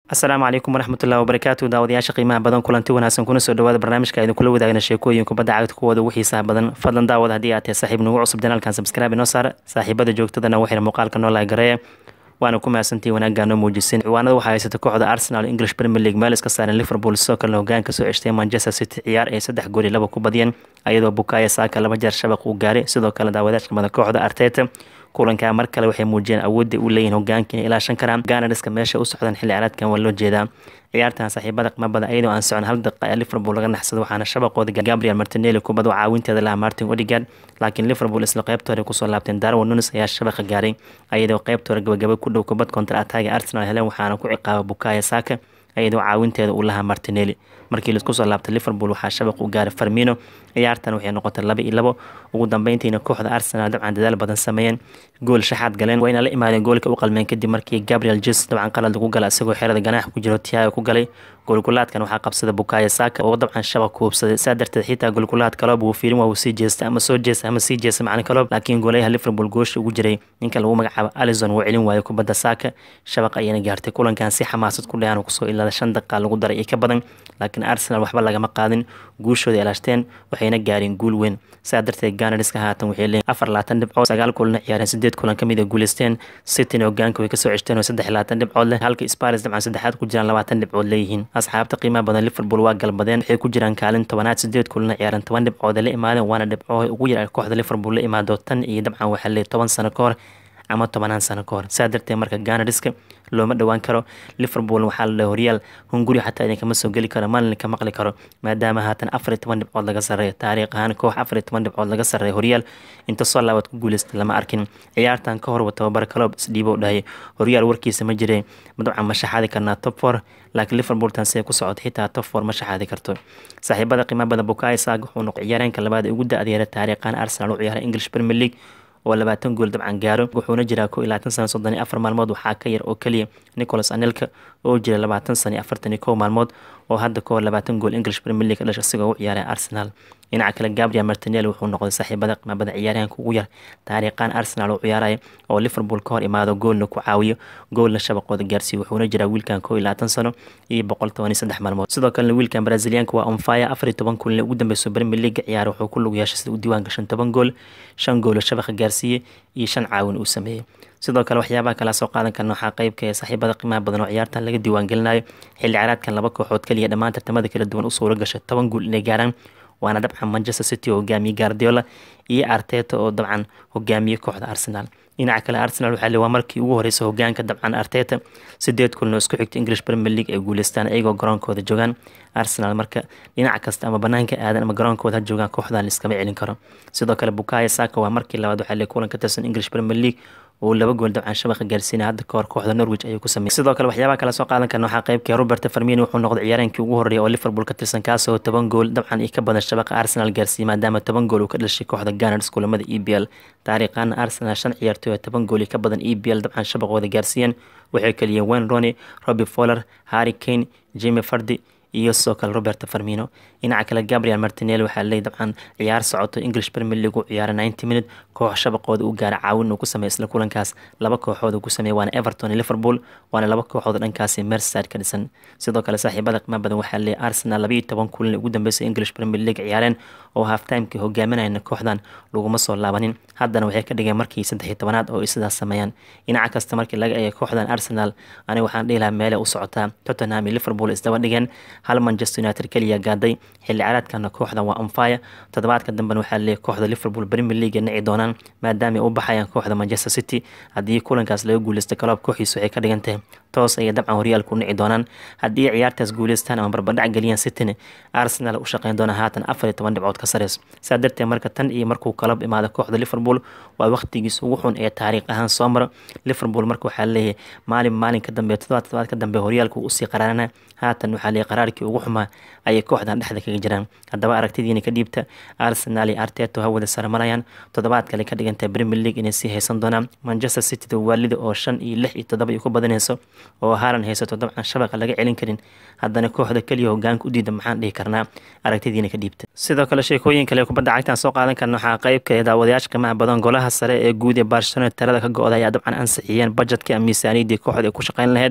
asalaamu calaykum waraxmatullahi wabarakaatu daawadayaasha qiimaha badan kulanti wanaagsan kuna soo dhawaada barnaamijka idin kula wadaagna sheekooyin kubadda cagta kuwooda ugu xiisaha badan fadlan daawad haddii aad tahay saaxiib nagu cusub janaalkan subscribe inoo saar saaxiibada joogtadana waxayna muuqaalka noo laagareeya waana ku mahadsantii wanaaggaa noo muujiseen ciwaanada waxaa haysata kooxda arsenal english premier league meel iska saaran liverpool sidoo kalena hogaanka soo ceshtay manchester city ciyaar ay saddex gool iyo laba ku badiyeen ayadoo bukaya saaka laba jeer shabaq uu gaaray sidoo kale daawadaashka mada kooxda arteta kulankaa mar kale waxay muujiyeen awoodda u leeyihin hogaanka inay ilaashan karaan ganariska meesha u socdaan xilli ciyaareedkan waa loo jeedaa ciyaartan saaxiibada qimabada ayadoo aan socon hal daqiiqa ee liverpool laga naxsado waxaana shabaqooda gabriel martinelli kubad oo caawinteeda lahaa martin odigard laakiin liverpool isla qeybta hore kusoo laabteen darwin nunes ayaa shabaqa gaaray ayadoo qeybta hore gabagaba ku dhow kubad kontar ataaga arsenal heleen waxaana ku ciqaaba bukaya saaka ayadoo caawinteeda uu lahaa martinelli markii laisku soo laabtay liverpool waxaa shabaq u gaaray farmino ciyaartan waxay noqotay laba iyo labo ugu dambeyntiina kooxda arsenal dabcan dadaal badan sameeyeen gool shaxaad galeen wayna la imaadeen goolka u qalmeen kadib markii gabriel jes dabcan qalad lagu gala isagoo xerada ganaax ku jiro tiaga ku galay goolkulaadkan waxaa qabsada bukaya saaka oo dabcan shabaq ku hubsaday saa darteed xitaa goolkulaad kaloob uu fiirin waa uu sii jeesta ama soo jeesta ama sii jeesta macna kaloob laakiin goolayaha liverpool goosha ugu jiray ninka lagu magacaabo alison wuu celin waayay kubadda saaka shabaq ayayna gaartay kulankan si xamaasad ku dhayan kusoo ilaada shan daqiiqa lagu daray iyo ka badan laakiin arsenal waxba lagama qaadin guushooda ilaashteen waxayna gaareen guul weyn saa darteed ganariska haatan waxay leeyihin afar labaatan dhibcood sagaal kulana ciyaareen sideed kulan ka mid a guuleysteen cityna hogaanka way kasoo ceshteen oo saddex labaatan dhibcood leh halka sparis dabcan saddexaad ku jiraan labaatan dhibcood leeyihiin asxaabta qiimaha badan liverpool waa galbadeen waxay ku jiraan kaalin tobanaad sideed kulana ciyaareen toban dhibcood la imaadeen waana dhibcood ugu yar kooxda liverpool la imaado tan iyo dabcan waxaa leeyahy toban sano ka hor ama tobanaan sano ka hor saa darteed marka ganariska looma dhowaan karo liverpool waxaa la dhahay horyaal hunguri xataa idinkama soo geli karo maalin ka maqli karo maadaama haatan afar iyo toban dhibcood laga sarreeyo taariikh ahaan koox afar iyo toban dhibcood laga sarreeyo horyaal inta soo laabad ku guuleystay lama arkin ciyaartan ka horba tababar kaloob isdhiibo dhahay horyaal warkiisa ma jire dabcan ma shaxaadi karnaa top four laakiin liverpool tan siday ku socotay xitaa top four ma shaxaadi karto saaxiibada qiimaha badan bukayo saag wuxuu noqday ciyaareenka labaad ee ugu da-adeera taariikhan arsenal u ciyaaray english premier league oo labaatan gool dabcan gaaro wuxuuna jiraa ko iyo labaatan sana soddon iyo afar maalmood waxaa ka yar oo keliya nicholas anelka oo jira labaatan sana iyo afartan iyo kow maalmood oo hadda kahor labaatan gool english premier league dhasha isagoo u ciyaaray arsenal dhinaca kale gabriel martinelli wuxuu noqday saaxiibada qimabada ciyaaryahanka ugu yar taariikhan arsenal oo ciyaaraya oo liverpool ka hor imaado goolna ku caawiyo goolna shabaqooda gaarsiiyo wuxuuna jiraa wiilkan koo iyo labaatan sano iyo boqol toban iyo saddex maalmood sidoo kalena wiilkan braziliyaanka waa onfire afar iyo toban kulinle ugu dambeyso premier league ciyaar wuxuu ku lug yeeshay sida u diiwaan gashan toban gool shan goolo shabaqa gaarsiiyey iyo shan caawin uu sameeyey sidoo kale waxyaabaha kala soo qaadan karna waxaa qeybka ee saaxiibada qiimaha badan oo ciyaartan laga diiwaan gelinayo xilli ciyaareedkan laba kooxood kaliya dhammaan tartamada kala duwan u suuro gashay toban gool inay gaaraan waana dabcan manchester city oo hogaamiye guardiola iyo arteta oo dabcan hogaamiye kooxda arsenal dhinaca kale arsenal waxaa le waa markii ugu horeysa hogaanka dabcan arteta sideed kulno isku xigta english premier league ay guuleystaan iyagoo garoonkooda joogaan arsenal marka dhinac kasta ama banaanka aadan ama garoonkooda ha joogaan kooxdan liskama celin karo sidoo kale bukaya saka waa markii labaad waxaa le kulan ka tirsan english premier league oo laba gool dabcan shabaqa gaarsiinay hadda kahor kooxda norwich ayuu ku sameeyey sidoo kale waxyaabaha kala soo qaadan karna waxaa qeybka robert farmino wuxuu noqday ciyaareenkii ugu horreeyay oo liverpool ka tirsan kaasoo toban gool dabcan iyo ka badan shabaqa arsenal gaarsiiyey maadaama toban gool uu ka dhashay kooxda ganars kulamada e b l taariikhan arsenal shan ciyaartooy oo toban gool iyo ka badan e b l dabcan shabaqooda gaarsiiyeen waxay keliyeen wayne roni robbie foller harry kane jimmy fardi iyo sidoo kale robert farmino dhinaca kale gabriel martinelli waxaa leey dabcan ciyaar socoto english premier league u ciyaara ninety minute koox shabaqooda u gaara caawin uu ku sameeyay isla kulankaas laba kooxood uu ku sameeyay waana everton iyo liverpool waana laba kooxood dhankaasi merseyside ka dhisan sidoo kale saaxiibada qiimo badan waxaa leey arsenal laba iyo toban kulan ugu dambeysay english premier league ciyaareen oo halftimekii hogaaminayna kooxdan laguma soo laabanin haddana waxay ka dhigeen markii saddex iyo tobanaad oo ay sidaas sameeyaan dhinaca kasta markii laga eegay kooxdan arsenal aniga waxaan dhihi lahaa meelay u socotaa tottenham iyo liverpool isdaba dhigeen hal manchester united keliya gaaday xilli ciyaareedkana kooxdan waa onfire toddobaadka dambena waxaa leeyahy kooxda liverpool premier league nici doonaan maadaama ay u baxayaan kooxda manchester city haddii kulankaas laga guuleysta kaloob kooxiisu waxay ka dhigan tahay toos ayay dabcan horyaalku nici doonaan haddii ciyaartaas guuleystaan ama barbadhac geliyaan cityna arsenal u shaqeyn doona haatan afar iyo toban dhibcood ka sareyso saa darteed marka tan iyo markuu kalab imaado kooxda liverpool waa waqtigiis ugu xun ee taariikh ahaan soo maro liverpool marka waxaa leeyahay maalin maalin ka dambe todobaad todobaad ka dambe horyaalku usii qaraarana haatan waxaa leeyahay qaraarkii ugu xumaa ayay kooxdan dhexda kaga jiraan haddaba aragtidiina ka dhiibta arsenal iyo arteto hawada saramarayaan toddobaad kale ka dhigantahay premier league inay sii haysan doonaan manchester cityda waalida oo shan iyo lix iyo toddoba ay ku badanayso oo haalan haysato dabcan shabaqa laga celin karin haddana kooxda keliya hogaanka u diida maxaan dhihi karnaa aragtidiina ka dhiibta sidoo kale sheekooyin kale kubadda cagtaan soo qaadan karna waxaa qeybka ee daawadayaasha qiimaha badan golaha sare ee guud ee barcelona talada ka go-da ayaa dabcan ansixiyeen bajetka miisaaniyadii kooxda ay ku shaqeyn lahayd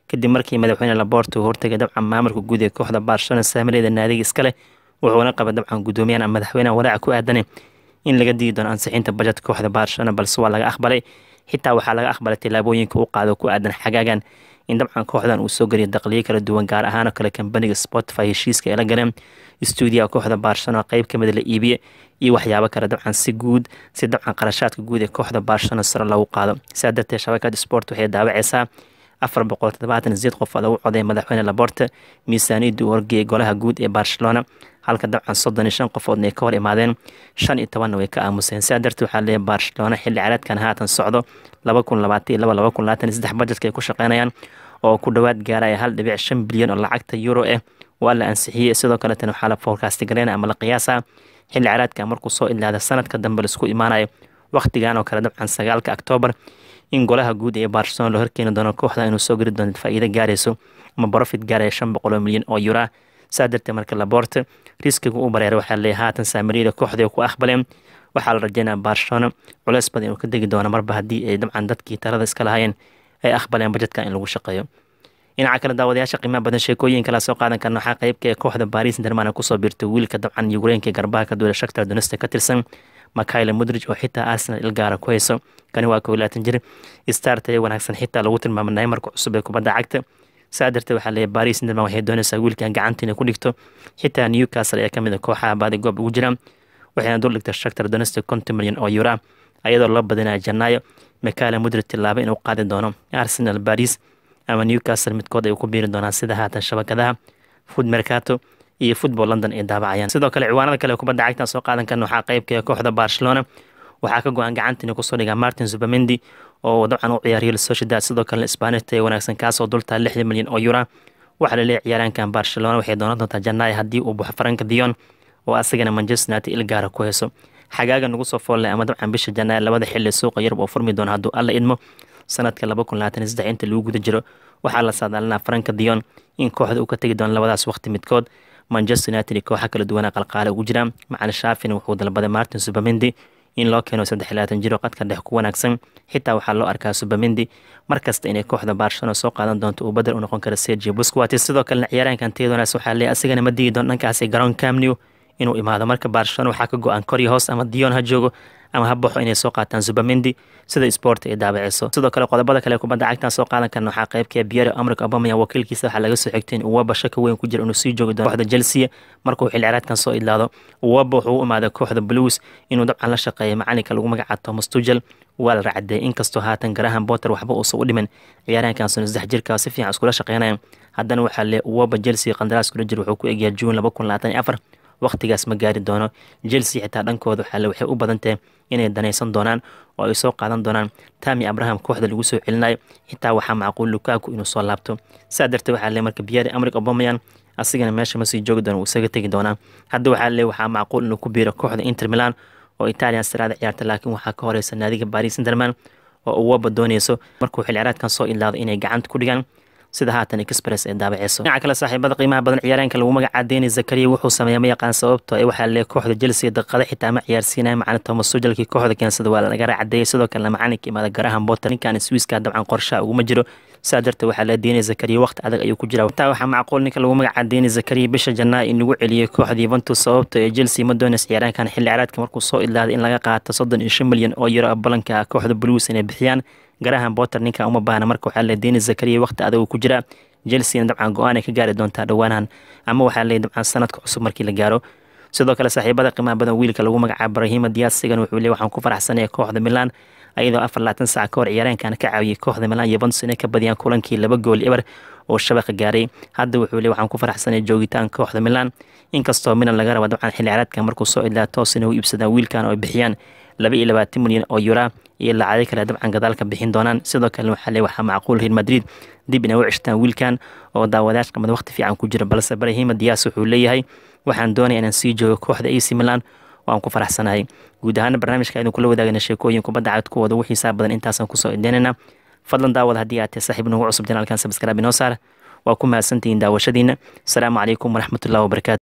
kadib markii madaxweyne laborto hortegay dabcan maamulka guud ee kooxda barcelona saamileeda naadiga iskale wuxuuna qabay dabcan guddoomiyahan ama madaxweynaha walaaca ku aadanay in laga dii doono ansixinta bajetka kooxda barcelona balse waa laga aqbalay xitaa waxaa laga aqbalay tillaabooyinka u qaado ku aadan xagaagan in dabcan kooxdan uu soo geliyo daqliyo kala duwan gaar ahaanoo kale kambaniga spotify heshiiska ay la galeen stuudiyaha kooxda barcelona qeyb ka mida la iibiye iyo waxyaabo kale dabcan si guud si dabcan qarashaadka guud ee kooxda barcelona sare loogu qaado sidaa darteed shabakada sport waxay daawaceysaa afar boqol toddobaatan sideed qof oo lagu coday madaxweyne laborte miisaaniyadda uu horgeeyay golaha guud ee barcelona halka dabcan soddon iyo shan qofoodna ay ka hor imaadeen shan iyo tobanna way ka aamuseen sidaa darteed waxaa leeyahay barcelona xilli caraadkan haatan socdo laba kun labaatan iyo laba laba kun labaatan iyo saddex bajetka ay ku shaqeynayaan oo ku dhowaad gaaraya hal dhibic shan bilyan oo lacagta euro ah waa la ansixiyey sidoo kaletana waxaa la forecast gareynaya ama la qiyaasa xilli caraadka markuu soo ilaada sanadka dambe laisku imaanayo wakhtigan oo kale dabcan sagaalka octoobar in golaha guud ee barcelona loo horkeeni doono kooxda inuu soo geli doono faa'iido gaarayso ama profit gaaraya shan boqol oo milyan oo euro saa darteed marka laborte riskiga u bareeray waxaa leeyahay haatan saamiriyada kooxda ku aqbaleen waxaa la rajeynaya barcelona culeys badan inuu ka degi doono marba haddii ay dabcan dadkii talada iska lahaayeen ay aqbaleen bajetka in lagu shaqeeyo dhinaca kale daawadayaasha qiimaha badan sheekooyin kala soo qaadan karna waxaa qeybka ee kooxda baris interman kusoo biirtay wiilka dabcan yukreenka garbaha ka duula shaktar donesta ka tirsan makayle mudrij oo xitaa arsenal ilgaara ku hayso kani waa kow laatan jir star taya wanaagsan xitaa lagu tilmaamay neymarka cusub ee kubadda cagta saa darteed waxaa leeyahay baris interman waxay doonaysaa wiilkan gacanta inay ku dhigto xitaa newcastle ayaa kamid a kooxaha baadi goob ugu jira waxayna dul dhigtay shaktar donesta konton milyan oo euro ayadoo loo badinaya janaayo makayle mudrij tilaaba inuu qaadi doono arsenal baris ama newcastle midkood ay ku biiri doonaan sida haatan shabakadaha food mercato iyo football london ay daabacayaan sidoo kale ciwaanada kale kubadda cagtan soo qaadan karna waxaa qeybka ee kooxda barcelona waxaa ka go-an gacanta inay kusoo dhigaa martin zubamendi oo dabcan u ciyaariyo sociedad sidoo kalena spanishta ee wanaagsan kaasoo dultaa lixdan milyan oo euro waxaa laleeyahay ciyaaraankan barcelona waxay doonan doontaa janaayo haddii uu buxo faranka dion oo asagana manchester united ilgaara ku hayso xagaaga nagu soo foolle ama dabcan bisha janaayo labada xilli suuqa yurub oo furmi doona hadduu alla idmo sanadka laba kun labaatan saddex inta lagu guda jiro waxaa la saadaalinaa faranka dion in kooxda uu ka tegi doono labadaas waqti midkood manchester united iyo kooxa kala duwana qalqaale ugu jiraan macalin shaafin wuxuu dalbaday martin subamendi in loo keeno saddex labaatan jiro qadka dhex ku wanaagsan xitaa waxaa loo arkaa subamendi markasta inay kooxda barcelona soo qaadan doonto uu badel u noqon kara sergio busquatis sidoo kalena ciyaaraankan tiyadoonaas waxaa leeyahay asigana ma digi doon dhankaasi garoon camnew inuu imaado marka barcelona waxaa ka go-an kori hoos ama dion ha joogo ama ha baxo inay soo qaataan zubamendi sida sport ay daabaceyso sidoo kale qodobada kale kubadda cagtan soo qaadan karna waxaa qeybka biero amrik obamaya wakiilkiisa waxaa laga soo xigtay in uwaba shaka weyn ku jira inuu sii joogi doono kooxda chelsea markuu xilciraadkan soo idlaado uwaba wuxuu u imaaday kooxda blues inuu dabcan la shaqeeya macalinka lagu magacaabo thomas tugel waa la racdeeyay inkastoo haatan garahan botter waxba uusan u dhimin ciyaaraankan sano saddex jirka si fiican iskula shaqeynaya haddana waxaa lee uwaba chelsea qandaraas kula jira wuxuu ku egyahay juun laba kun labaatan iyo afar waqtigaas ma gaari doono chelsea xitaa dhankooda waxaale waxay u badantahay inay danaysan doonaan oo ay soo qaadan doonaan tami abraham kooxda lagu soo celinayo xitaa waxaa macquul lukaku inuu soo laabto saa darteed waxaa le marka biyari amrik obamayan asigana meesha ma sii joogi doono uu isaga tegi doonaa hadda waxaa le waxaa macquul inuu ku biiro kooxda inter milan oo italian saraada ciyaarta laakiin waxaa ka horeysa naadiga baris interman oo uwaba dooneyso markuu xilciraadkan soo ilaado inay gacanta ku dhigaan sida haatan express ee daabaceyso dhinaca kale saaxiibada qiimaha badan ciyaareenka lagu magacaa deni zakariya wuxuu sameeya ma yaqaan sababto ee waxaa lee kooxda chelsea daqiiqada xitaa ma ciyaarsiinaya macalin thomas sujalkii kooxda keensada waa laga raacadeeyay sidoo kalena macalinka imaada garahan botter ninkan swiiska dabcan qorshaha uguma jiro saa darteed waxaa lee deni zakariya waqti adag ayuu ku jira taa waxaa macquul ninka lagu magacaa deni zakariya bisha janaa in lagu celiyey kooxda yuventus sababto ee chelsea ma dooneys ciyaaraankan xilli ciraadka markuu soo ilaaday in laga qaato soddon iyo shan milyan oo euro balanka kooxda blues inay bixiyaan garahan botter ninkan uma baahna marka waxaa lee deni zakariya waqti adag uu ku jira chelsea dabcan go-aan ay ka gaari doontaa dhowaanahan ama waxaa leeyahy dabcan sanadka cusub markii la gaaro sidoo kale saaxiibada qiimaha badan wiilka lagu magacaabo brahima dias sigan wuxuu leey waxaan ku faraxsanaya kooxda milan ayadoo afar labaatan saac ka hor ciyaareenkan ka caawiyey kooxda milan yuventus inay ka badiyaan kulankii laba gool eber oo shabaqa gaaray hadda wuxuu leey waxaan ku faraxsanaya joogitaanka kooxda milan inkastoo milan laga raba dabcan xilli ciraadka markuu soo ilaa toos inay u iibsadaan wiilkan oo ay bixiyaan laba iyo labaatan milyan oo yura iyo lacagyo kale dabcan gadaalka bixin doonaan sidoo kale waxaa lee waxaa macquul real madrid dib inay u ceshtaan wiilkan oo daawadayash qamad waqti fiican ku jira balse brahima dias wuxuu leeyahay waxaan doonaya inaan sii joogo kooxda ac milan oo aan ku faraxsanahay guud ahaana barnaamijka aynu kula wadaagana sheekooyin kubadda cagad kuwooda wixii saa badan intaasaan kusoo idaynayna fadlan daawad haddii aad tahay saaxiib nagu cusub janaalkan sabskraabi noo saar waa ku mahadsantihiin daawashadiina asalaamu calaykum waraxmatullahi wabarakatu